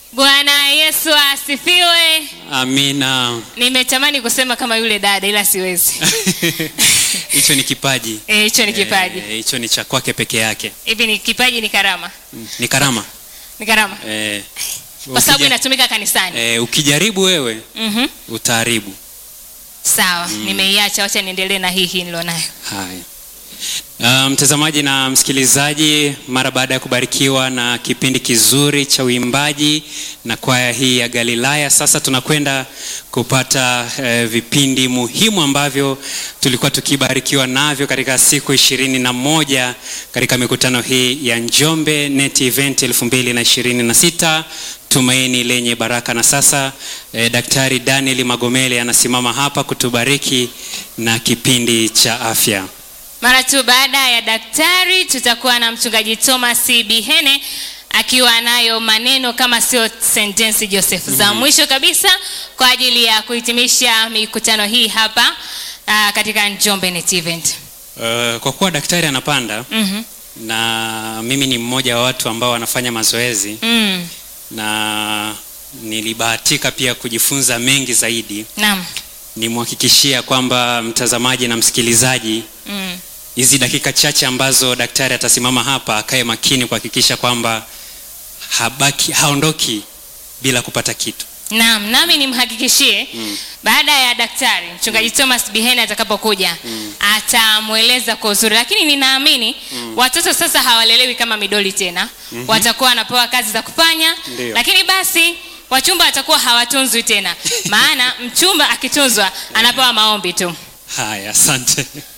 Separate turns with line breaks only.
Bwana Yesu asifiwe.
Amina.
Nimetamani kusema kama yule dada ila siwezi.
Hicho ni kipaji.
Eh, hicho ni kipaji.
Eh, Hicho ni cha kwake peke yake.
Hivi ni kipaji ni karama.
Mm, Ni karama.
Ni karama.
Eh,
Kwa sababu
ukija-
inatumika kanisani.
eh, ukijaribu wewe
Mhm.
utaharibu.
Sawa, nimeiacha wacha niendelee na hii hii nilionayo.
Haya. Uh, mtazamaji na msikilizaji, mara baada ya kubarikiwa na kipindi kizuri cha uimbaji na kwaya hii ya Galilaya, sasa tunakwenda kupata eh, vipindi muhimu ambavyo tulikuwa tukibarikiwa navyo katika siku ishirini na moja katika mikutano hii ya Njombe Net Event 2026 tumaini lenye baraka. Na sasa eh, Daktari Daniel Magomele anasimama hapa kutubariki na kipindi cha afya.
Mara tu baada ya daktari tutakuwa na mchungaji Thomas Bihene akiwa nayo maneno kama sio sentensi Joseph za mwisho kabisa kwa ajili ya kuhitimisha mikutano hii hapa uh, katika Njombe Net Event.
Uh, kwa kuwa daktari anapanda
Mhm.
na mimi ni mmoja wa watu ambao wanafanya mazoezi
Mm.
na nilibahatika pia kujifunza mengi zaidi,
Naam.
nimhakikishia kwamba mtazamaji na msikilizaji
Mm.
hizi dakika chache ambazo daktari atasimama hapa akae makini kuhakikisha kwamba habaki haondoki bila kupata kitu.
Naam, nami nimhakikishie baada ya daktari mchungaji Thomas Bihene atakapokuja atamweleza kwa uzuri, lakini ninaamini watoto sasa hawalelewi kama midoli tena, watakuwa wanapewa kazi za kufanya,
Ndio.
lakini basi wachumba watakuwa hawatunzwi tena, maana mchumba akitunzwa anapewa maombi tu.
Haya, asante.